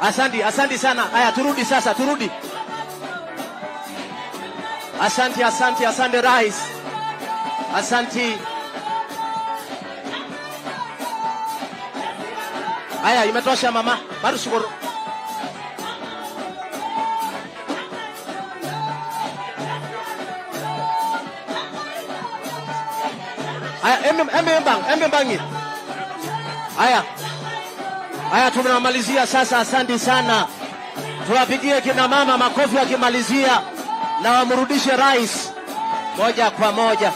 Asanti, asanti sana. Haya, turudi sasa, turudi. Asanti, asanti, asante rais. Asanti. Haya, imetosha mama. Bado shukuru. Haya, embe embe mbang, embe mbangi. Haya. Haya, tunamalizia sasa. Asante sana, tuwapigie kina mama makofi akimalizia, na wamrudishe rais moja kwa moja.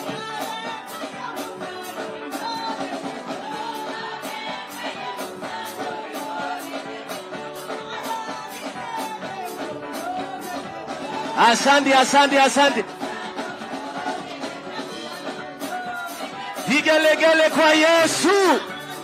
Asante, asante, asante. Vigelegele kwa Yesu.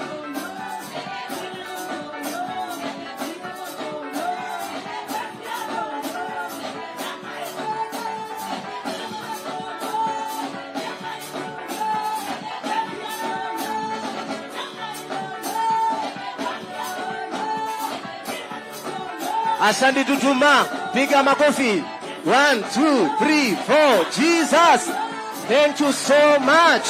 Asante Tutuma, piga makofi. One, two, three, four. Jesus, thank you so much.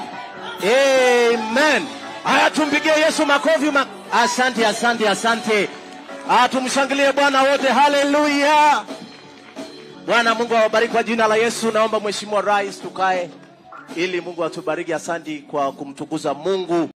Amen. Haya, tumpigie Yesu makofi. Ma asante, asante, asante. Ah, tumshangilie Bwana wote. Haleluya. Bwana Mungu awabariki kwa jina la Yesu. Naomba Mheshimiwa Rais tukae ili Mungu atubariki. Asante kwa kumtukuza Mungu.